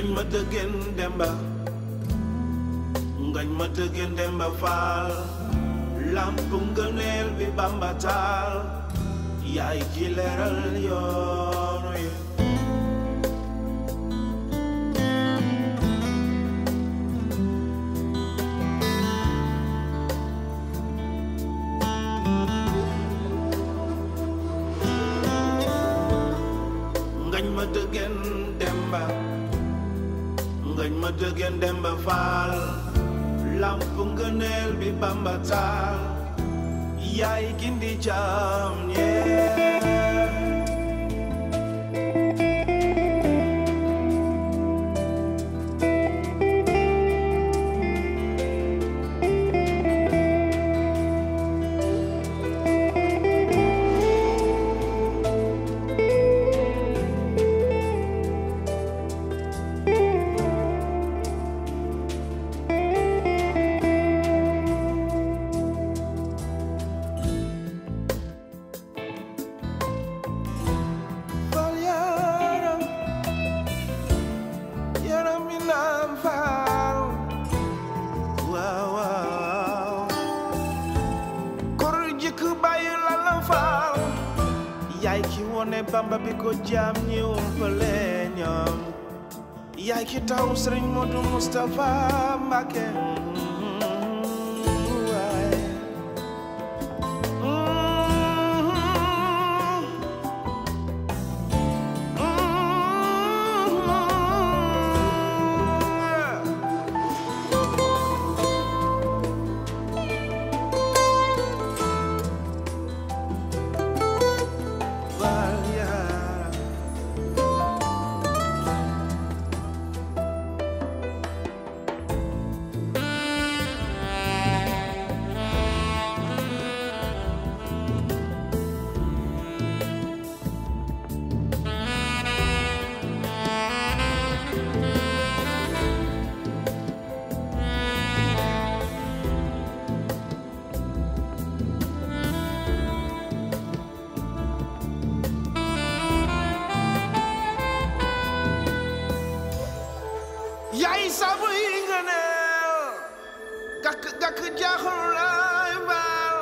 ngañ ma dëggeen demba ngañ ma dëggeen demba faal lamp ngëneel bi bamba taal yaay ki leeral yoon wi ngañ ma dëggeen demba ngañ ma dëggeen demba faal lamp ngëneel bi bamba taal yaay gindi jaam yee Fal yaram yaram mi naan faal waaw waaw kor jëkk bàyyi la la faal yaay ki wone bamba bi ko jaam ñi umpale ñoom yaay ki taw sëriñ Modou Moustapha Mbacké waay yaay sabu yi nga neel gàkk gàkk jaaxal laay baal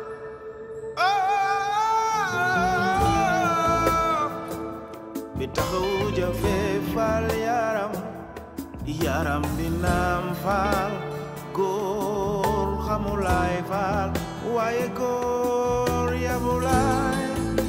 bi taxaw jafe faal yaram yaram bi naam faal góor xamulaay faal waaye góor yabulaay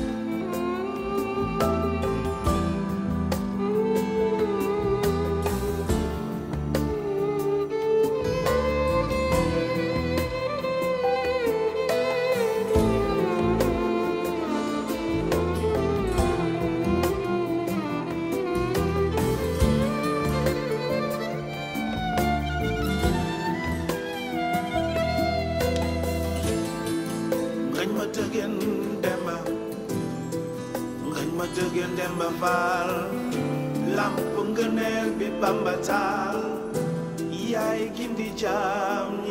ngañ ma tëggeen demba ngañ ma tëggeen demba faal lamp ngëneel bi bamba taal yaay gindi jaam